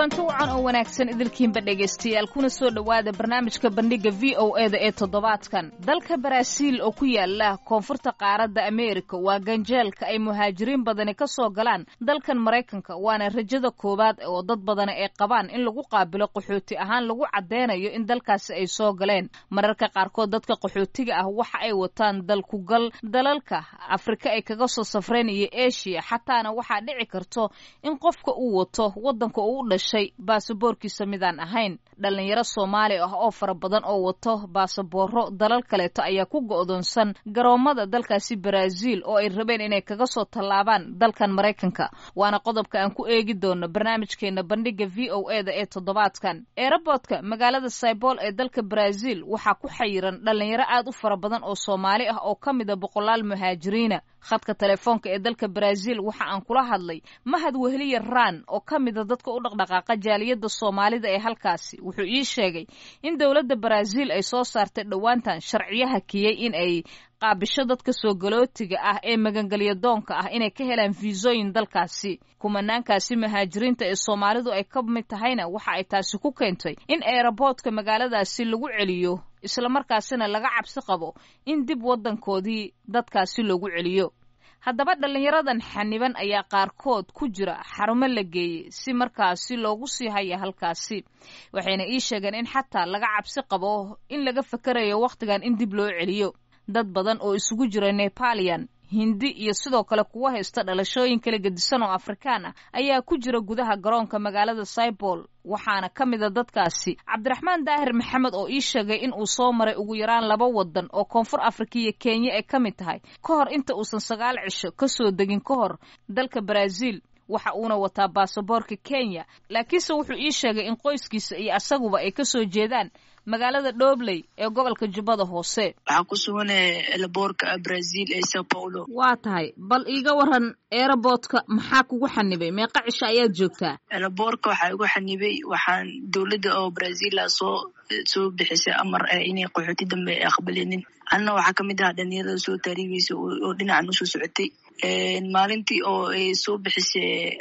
kulanti wacan oo wanaagsan idilkiinba dhegaystayaal kuna soo dhowaada barnaamijka bandhigga v o e da ee toddobaadkan dalka baraaziil oo ku yaala koonfurta qaaradda ameerika waa ganjeelka ay muhaajiriin badani ka soo galaan dalkan maraykanka waana rajada koowaad oo dad badani ay qabaan in lagu qaabilo qaxooti ahaan lagu caddeynayo in dalkaasi ay soo galeen mararka qaarkood dadka qaxootiga ah waxa ay wataan dalkugal dalalka afrika ay kaga soo safreen iyo eshiya xataana waxaa dhici karto in qofka uu wato waddanka uu u dhashay baasaboorkiisa midaan ahayn dhallinyaro soomaali ah oo fara badan oo wato baasabooro dalal kaleeto ayaa ku go'doonsan garoommada dalkaasi baraaziil oo ay rabeen inay kaga soo tallaabaan dalkan maraykanka waana qodobka aan ku eegi doono barnaamijkeena bandhigga v o e da ee toddobaadkan eeraboodka magaalada saybol ee dalka baraaziil waxaa ku xayiran dhallinyaro aad u fara badan oo soomaali ah oo ka mida boqolaal muhaajiriina khadka telefoonka ee dalka baraaziil waxa aan kula hadlay mahad weheliya raan oo ka mida dadka u dhaqdhaqaaqa jaaliyadda soomaalida ee halkaasi wuxuu ii sheegay in dowladda baraaziil ay soo saartay dhowaantan sharciyo hakiyey in ay qaabisho dadka soo galootiga ah ee magangelya doonka ah inay ka helaan fiisooyin dalkaasi kumanaankaasi muhaajiriinta ee soomaalidu ay ka mid tahayna waxa ay taasi ku keentay in eeraboodka magaaladaasi lagu celiyo islamarkaasina laga cabsi qabo in dib waddankoodii dadkaasi loogu celiyo haddaba dhallinyaradan xaniban ayaa qaarkood ku jira xarumo la geeyey si markaasi loogu sii haya halkaasi waxayna ii sheegeen in xataa laga cabsi qabo in laga fakarayo wakhtigan in dib loo celiyo dad badan oo isugu jira nepalian hindi iyo sidoo kale kuwa haysta dhalashooyin kala gedisan oo afrikaan ah ayaa ku jira gudaha garoonka magaalada saybol waxaana ka mida dadkaasi cabdiraxmaan daahir maxamed oo ii sheegay in uu soo maray ugu yaraan laba waddan oo koonfur afrika iyo kenya ay ka mid tahay ka hor inta uusan sagaal cisho ka soo degin ka hor dalka baraaziil waxa uuna wataa baasaboorka kenya laakiinse wuxuu ii sheegay in qoyskiisa iyo asaguba ay ka soo jeedaan magaalada dhobley ee gobolka jubbada hoose waxaa ku suganaya elaboorka brazil ee sao paulo waa tahay bal iiga waran eeraboodka maxaa kugu xanibay meeqa cisho ayaad joogtaa elaboorka waxaa igu xanibay waxaan dowladda oo brazila soo soo bixisay amar inay qaxooti dambe ay aqbalinin anna waxaa kamid ahaa dhalinyarada soo taariibeysa oo dhinacan usoo socotay maalintii oo ay soo bixisay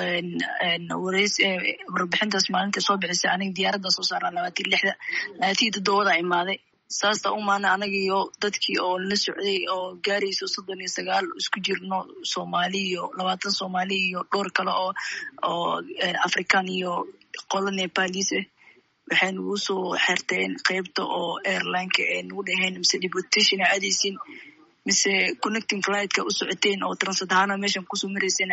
warbixintaas maalinta soo bixisay aniga diyaaradda soo saarnaa labaatan lixda labaatan toddobada imaaday saasta umaana anagiyo dadkii oo la socday oo gaarayso soddon iyo sagaal isku jirno soomaali iyo labaatan soomaali iyo dhowr kale oo oo african iyo qolo nepalis ah waxay nagu soo xerteen qeybta oo airlineka ee nagu dhaheen mise deportation a aadaysin mise connecting flightka u socoteen oo transat ahaana meeshan kusoo marayseen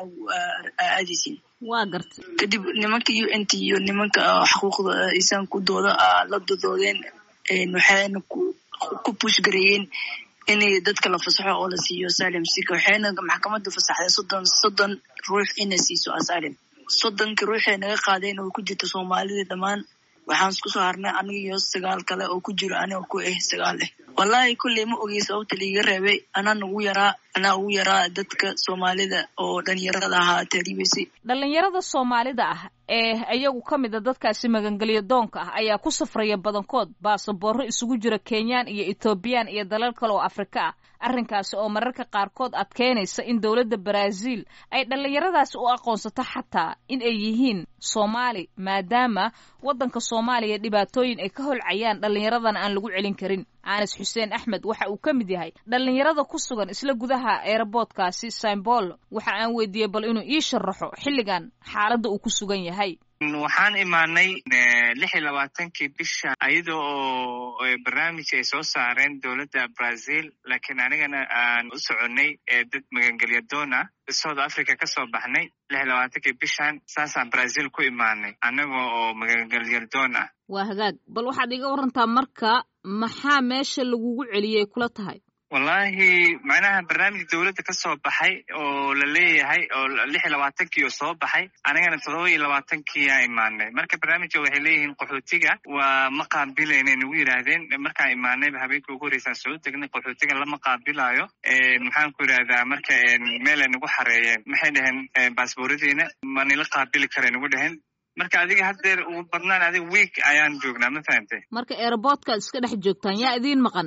aadaysin waa garta kadib nimanka u n t iyo nimanka xuquuqda insaankudooda la dodoodeen waxayna ku push gareeyeen inay dadka la fasaxo oo la siiyo asalem sika waxayna maxkamadda fasaxday soddon soddon ruux inay siiso asalem soddonka ruuxay naga qaadeen oo ku jirta soomaalida dhammaan waxaan isku soo harnay aniga iyo sagaal kale oo ku jiro aniga ku ah sagaal ah wallahi kulley ma ogey sababta laiga reebay anaa nagu yaraa anaa ugu yaraa dadka soomaalida oo dhalinyarada ahaa taariibeysay dhallinyarada soomaalida ah ee iyagu ka mid a dadkaasi magangelyo doonka ah ayaa ku safraya badankood baasaboorro isugu jira kenyaan iyo ethoobiyan iyo dalal kale oo afrika ah arrinkaasi oo mararka qaarkood adkeynaysa in dowladda baraaziil ay dhallinyaradaasi u aqoonsato xataa in ay yihiin soomaali maadaama waddanka soomaaliya dhibaatooyin ay ka holcayaan dhallinyaradana aan lagu celin karin anas xuseen axmed waxa uu ka mid yahay dhallinyarada ku sugan isla gudaha eeraboodkaasi saimbol waxa aan weydiiyey bal inuu ii sharaxo xilligan xaaladda uu ku sugan yahay waxaan imaanay lix iyo labaatankii bisha iyada oo barnaamij ay soo saareen dowladda brazil laakiin anigana aan u soconay dad magangelya doon ah south africa ka soo baxnay lix iyo labaatankii bishan saasaan brazil ku imaanay annaga oo magangelya doon ah waa hagaag bal waxaad iga warantaa marka maxaa meesha lagugu celiyey kula tahay wallahi macnaha barnaamij dowladda ka soo baxay oo la leeyahay oo lix iyo labaatankii oo soo baxay anigana todoba iyo labaatankiiyaa imaanay marka barnaamijka waxay leeyihiin qaxootiga waa ma qaabilaynay nagu yidhaahdeen markaan imaanayba habeenkii ugu horreysaan soo degnay qaxootiga lama qaabilaayo maxaan ku yidhahdaa marka meelay nagu xareeyeen maxay dhaheen baasbooradiina ma nila qaabili kara nagu dhaheen marka adiga haddeer ugu badnaan adiga week ayaan joognaa ma fahamtay marka eeraboodkaad iska dhex joogtaan yaa idiin maqan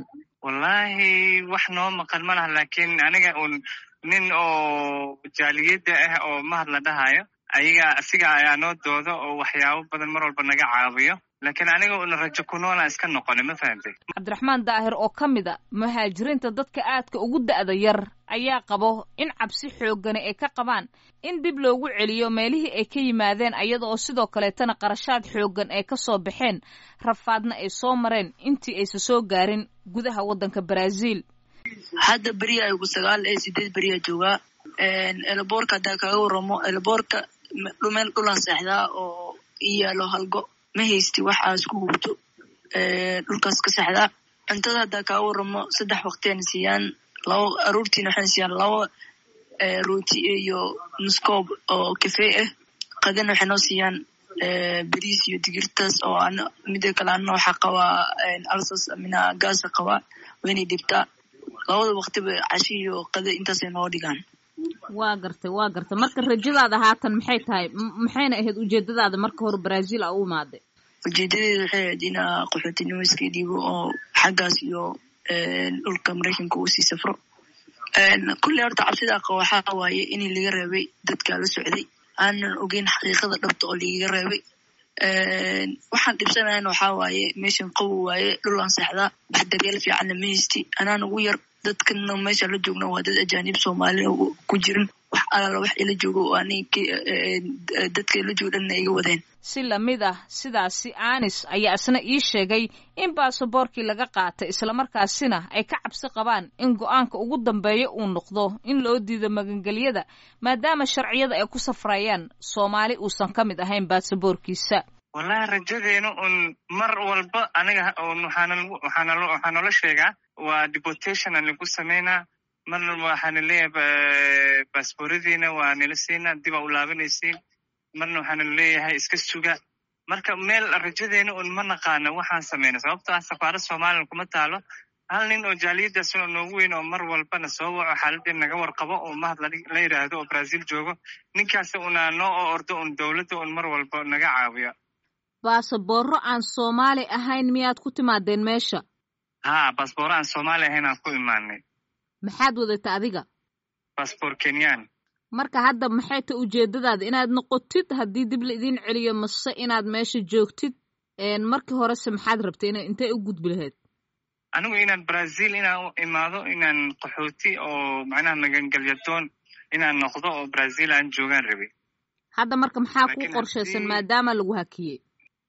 wallahi wax noo maqan ma laha laakiin aniga un nin oo jaaliyadda ah oo mahad la dhahayo ayaga asiga ayaa noo doodo oo waxyaabo badan mar walba naga caawiyo laakiin aniga una rajo ku noolaan iska noqoni ma fahamtay cabdiraxmaan daahir oo ka mid a muhaajiriinta dadka aadka ugu da'da yar ayaa qabo in cabsi xooggani ay ka qabaan in dib loogu celiyo meelihii ay ka yimaadeen ayada oo sidoo kaleetana qarashaad xooggan ay ka soo baxeen rafaadna ay soo mareen intii aysa soo gaarin gudaha waddanka baraaziil hadda beriya aygu sagaal ee sideed beriyaa joogaa eelaboorka haddaa kaga waramo eelaboorka meel dhulan seexdaa oo i yaalo halgo ma haysti wax aas ku hubto dhulkaas ka seexdaa cuntada haddaa kaga waramo saddex waqtiana siiyaan laba aruurtiina waxayna siiyaan laba rooti iyo nuskoob oo kafee ah qadana waxay noo siiyaan beriis iyo digirtaas oo ana mida kale ana waxaa qabaa alsas mina gaasa qabaa waynay dhibtaa labada waqtiba cashi iyo qada intaasay noo dhigaan waa gartay waa gartay marka rajadaada haatan maxay tahay maxayna ahayd ujeedadaada marka hore brazil a u imaaday ujeedadeeda waxay ahayd inaa qaxootinimo iska dhiibo oo xaggaas iyo dhulka maraykanka uu sii safro kulley horta cabsidaa qaba waxaa waaye inii laga reebay dadkaa la socday aanan ogeyn xaqiiqada dhabta oo lagaga reebay waxaan dhibsanayn waxaa waaye meeshan qabow waaye dhulaan seexdaa wax daryeel fiicanna ma haysti anaan ugu yar dadkana meesha la joogna waa dad ajaanib soomaalina ku jirin wax alaala wax ila joogo oo anig dadka ila joogo dhanna iga wadeen si lamid ah sidaasi anis ayaa isna ii sheegay in baasaboorkii laga qaatay islamarkaasina ay ka cabsi qabaan in go-aanka ugu dambeeya uu noqdo in loo diido magangelyada maadaama sharciyada ay ku safrayaan soomaali uusan ka mid ahayn baasaboorkiisa wallahi rajadeenu un mar walba aniga waxaa noola sheegaa waa deportation aan lagu sameynaa marna waxaana leeyahay baasbooradiina waa nila siinaa dib aa u laabanaysiin marna waxaana leeyahay iska suga marka meel rajadeena un ma naqaano waxaan sameyna sababto ah safaarad somalilan kuma taalo hal nin oo jaaliyadaas noogu weyn oo mar walbana soo waco xaaladeen naga warqabo oo mahad la yidhaahdo oo brazil joogo ninkaas una noo oo ordo un dowladda un mar walba naga caawiyo baasaboorro aan soomaali ahayn miyaad ku timaadeen meesha ha baasboorro aan soomaali ahayn aan ku imaanay maxaad wadata adiga baasboor kenyan marka hadda maxay ta ujeedadaada inaad noqotid haddii dib la idiin celiyo mase inaad meesha joogtid markii horese maxaad rabtay ina intay u gudbi lahayd anigu inaan brazil inaan u imaado inaan qaxooti oo macnaha magangelyadoon inaan noqdo oo brazil aan joogaan rabay hadda marka maxaa kuu qorshaysan maadaama lagu hakiyey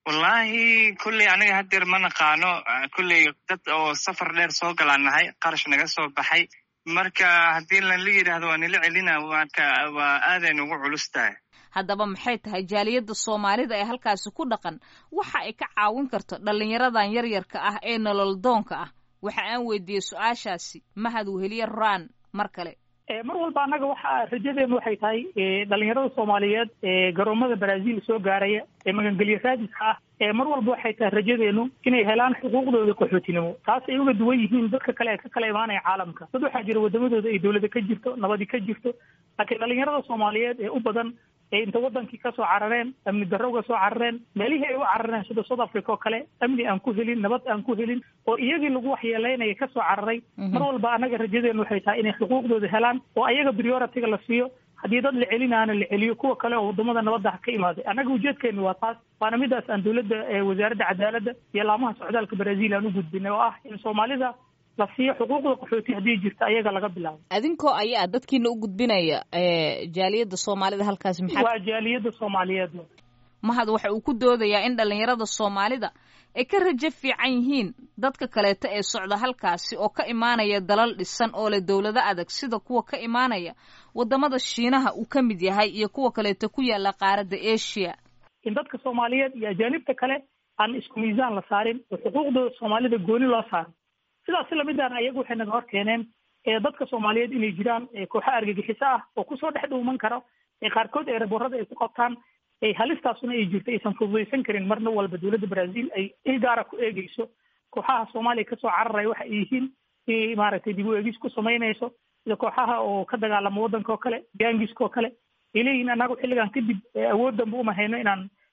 wallahi kulley aniga haddeer ma naqaano kulley dad oo safar dheer soo galaan nahay qarash naga soo baxay marka haddii lala yidhaahdo waa nila celina marka waa aaday nugu culus tahay haddaba maxay tahay jaaliyadda soomaalida ee halkaasi ku dhaqan waxa ay ka caawin karto dhallinyaradan yaryarka ah ee nolol doonka ah waxa aan weydiiyey su-aashaasi mahad weheliye raan mar kale mar walba annaga waxa rajadeenu waxay tahay dhalinyarada soomaaliyeed ee garoomada brazil soo gaaraya ee magangelyo raadiska ah ee mar walba waxay tahay rajadeenu inay helaan xuquuqdooda qaxootinimo taas ay uga duwan yihiin dadka kale ee ka kala imaanaya caalamka dad waxaa jira wadamadooda ay dowlada ka jirto nabadi ka jirto laakiin dhalinyarada soomaaliyeed ee u badan ee inta wadankii kasoo carareen amni darro uga soo carareen meelihii ay u carareen sida south africa oo kale amni aan ku helin nabad aan ku helin oo iyagii lagu waxyeeleynaya kasoo cararay mar walba annaga rajadeenu waxay tahay inay xuquuqdooda helaan oo ayaga prioritiga la siiyo haddii dad la celinaana la celiyo kuwa kale oo wadamada nabadda ha ka imaaday annaga ujeedkeenu waa taas waana midaas aan dowladda wasaaradda cadaaladda iyo laamaha socdaalka brazil aan u gudbinay oo ah in soomaalida la siiyo xuquuqda qaxooti haddii jirta ayaga laga bilaabo adinkoo ayaa dadkiina u gudbinaya jaaliyadda soomaalida halkaasi maxaa waa jaaliyadda soomaaliyeed mahad waxa uu ku doodayaa in dhalinyarada soomaalida ay ka rajo fiican yihiin dadka kaleeto ee socda halkaasi oo ka imaanaya dalal dhisan oo leh dowlado adag sida kuwa ka imaanaya wadamada shiinaha uu ka mid yahay iyo kuwa kaleeto ku yaala qaaradda asia in dadka soomaaliyeed iyo ajaanibta kale aan isku miisaan la saarin oo xuquuqdooda soomaalida gooni loo saaro sidaas lamidaan ayagu waxay naga hor keeneen dadka soomaaliyeed inay jiraan kooxo argagixiso ah oo kusoo dhex dhuuman karo qaarkood ee raboorada ay ku qabtaan halistaasuna ay jirto aysan fududaysan karin marna walba dowladda brazil ay il gaara ku eegeyso kooxaha soomaaliya kasoo cararaya waxa ay yihiin inay maaragtay dib u eegis ku samaynayso sida kooxaha oo ka dagaalama waddanka oo kale gaangiska oo kale ay leeyihin annagu xilligan kadib awood danba uma hayno inaan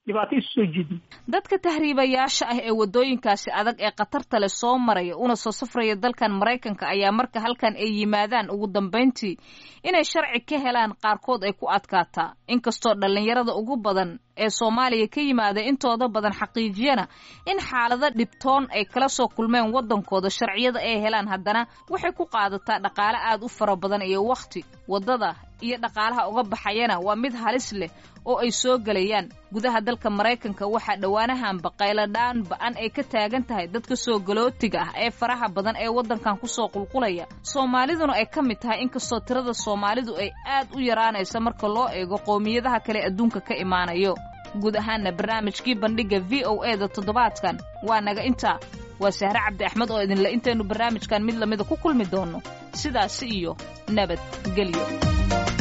dhibaato isu soo jiidin dadka tahriibayaasha ah ee waddooyinkaasi adag ee khatarta leh soo maraya una soo safraya dalkan maraykanka ayaa marka halkan ay yimaadaan ugu dambayntii inay sharci ka helaan qaarkood ay ku adkaataa inkastoo dhallinyarada ugu badan ee soomaaliya ka yimaada intooda badan xaqiijiyana in xaalado dhibtoon ay kala soo kulmeen waddankooda sharciyada ay helaan haddana waxay ku qaadataa dhaqaale aad u fara badan iyo wakhti waddada iyo dhaqaalaha uga baxayana waa mid halis leh oo ay soo gelayaan gudaha dalka maraykanka waxaa dhowaanahanba qayladhaan ba-an ay ka taagan tahay dadka soo galootiga ah ee faraha badan ee waddankan kusoo qulqulaya soomaaliduna ay ka mid tahay inkastoo tirada soomaalidu ay aad u yaraanaysa marka loo eego qowmiyadaha kale adduunka ka imaanayo guud ahaanna barnaamijkii bandhigga v o e da toddobaadkan waa naga intaa waa sahre cabdi axmed oo idinle intaynu barnaamijkan mid lamida ku kulmi doonno sidaasi iyo nabad gelyo